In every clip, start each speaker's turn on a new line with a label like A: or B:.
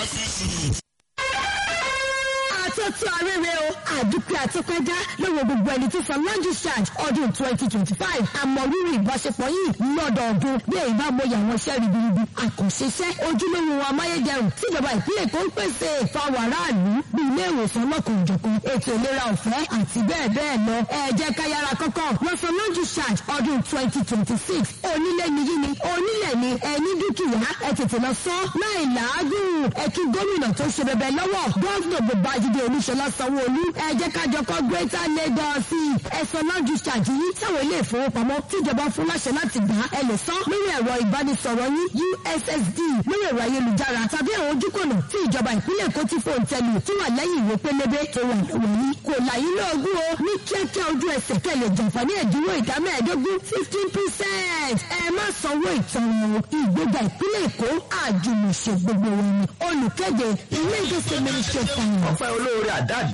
A: àtọ́tọ́ arére o àdúpẹ́ àtọ́pẹ́dá lọ́wọ́ gbogbo ẹni tó san laundry charge ọdún twenty twenty five àmọ̀rírì ìbáṣepọ̀ yìí lọ́dọọdún bí èyí bá mọ àwọn iṣẹ́ ribiribi àkànṣeṣẹ́ ojúlówó amáyédẹrùn tíjọba ìpínlẹ̀ Èkó ń pèsè fáwọn aráàlú bí ilé ìwòsàn lọ́kùnjọ̀kan ètò ìlera ọ̀fẹ́ àti bẹ́ẹ̀ bẹ́ẹ̀ lọ ẹ jẹ́ ká yára kọ́kọ́ lọ san laundry charge ọdún twenty twenty six onílé ni yí ni onílẹ̀ ni ẹni dúkìá ẹ tètè lọ sọ láì làágùn ẹ kí gómìnà tó ṣe bẹbẹ lọ́wọ́ gọ́ọ̀nà Babájídé Olúṣọlá Sanwó-Olú ẹ jẹ́ ká jọ kọ́ Greater Lagos ẹ̀sán laundry charge yìí táwọn ilé ìfowópamọ́ tíjọba fún láṣẹ láti gbà ẹ lè san lórí ẹ̀rọ ìbánisọ̀rọ̀ yín USSD lórí ẹ̀rọ ayélujára tàbí àwọn ojúkọ̀nà tí ìjọba ìpínlẹ̀ Èkó ti fòun tẹ̀lú tí wà lẹ́yìn ìwé pélébé tó wà lọ́wọ́ yìí kò láyé lóògùn o ní kíákíá ojú ẹsẹ̀ kẹlẹ̀ jàǹfààní ẹ̀dínwó ìdá mẹ́ẹ̀ẹ́dógún fifteen percent ẹ má sanwó ìtanràn ìgbéga ìpínlẹ̀ Èkó àjùmọ̀ṣe gbogbo wọn ni olùkéde ilé ìgbésẹ̀ ministry of finance.
B: ọpẹ́ olóore àdáàdì.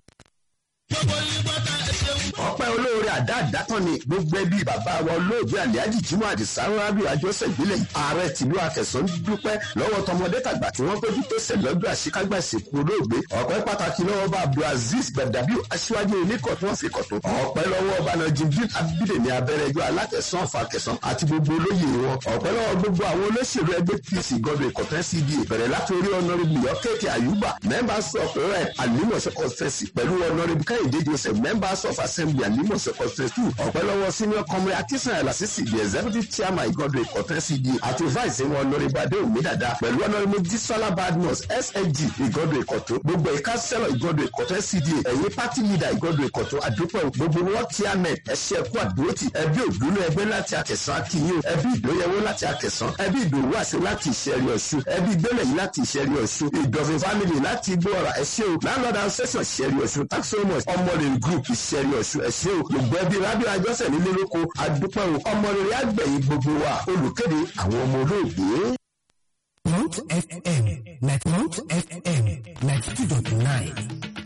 B: ọpẹ́ olóore àdáàdá tán ni gbogbo ẹbí bàbá wa olóògbé àlíájì jimoh àdìsá rábì àjọṣe ìbílẹ̀ ààrẹ tìlú akẹsàn dúpẹ́ lọ́wọ́ tọmọdé tàgbà tí wọ́n péjú pèsè lọ́jọ́ àṣekágbà ìsìnkú olóògbé ọpẹ́ pàtàkì lọ́wọ́ bá abdulaziz gbẹdàbí aṣíwájú oníkọ̀ tí wọ́n fi kọ̀ tó ọpẹ́ lọ́wọ́ ọba najibdin abídèmí abẹ́rẹ́jọ́ alátẹ̀sán ọ̀fàkẹsàn àti gbogbo olóyè wọn ọpẹ́ lọ́wọ́ gbogbo àwọn olóṣèlú ẹgbẹ́ pc gọ́dọ̀ ìkọ̀tẹ́ cda bẹ̀rẹ̀ látòrí ọ̀nàrẹ́bù yọ̀kẹ́kẹ́ àyùbá members of rep alimọ̀ṣẹ́ conference pẹ̀lú ọ̀nàrẹ́bù kẹ́hìndé joseph members of assembly alimọ̀ṣẹ́ conference two ọpẹ́ lọ́wọ́ senior comrade akisan elasisi the executive chairman ìgọ́dọ̀ ìkọ̀tẹ́ cda àti vice wọn ọ̀nàrẹ́bù adéwùmí dada pẹ̀lú ọ̀nàrẹ́bù dísọ́lá badmus sag ìgọ́dọ̀ ìkọ̀tọ́ gbogbo ìka sẹ́lọ̀ ìgọ́dọ̀ ìkọ̀tẹ́ cda ẹ̀yìn party leader ìgọ́dọ̀ ìkọ̀tọ́ àdúpẹ́ gbogbo wọn chairman ẹ̀ṣẹ́ ẹ̀kú àdúrótì ẹbí òdúnú ẹgbẹ́ láti akẹsàn akínyìn ẹbí ìdóyẹwó láti akẹsàn ẹbí ìdòwú àṣẹ láti ìṣẹ̀rí ọ̀ṣun ẹbí gbẹ́lẹ̀ yìí láti ìṣẹ̀rí ọ̀ṣun ìdọ̀fin family láti gbọ́ra ẹ̀ṣẹ́ o landlord association ìṣẹ̀rí ọ̀ṣun tax so much ọmọlẹ̀ group ìṣẹ̀rí ọ̀ṣun ẹ̀ṣẹ́ o gbogbo ẹbí rábíà àjọṣẹ̀ nílé lóko àdúpẹ́ o ọmọlẹ̀ àgbẹ̀yìn gbogbo wa olùkéde àwọn ọmọ olóògbé.
C: Mount FM, like Mount FM, like 2.9.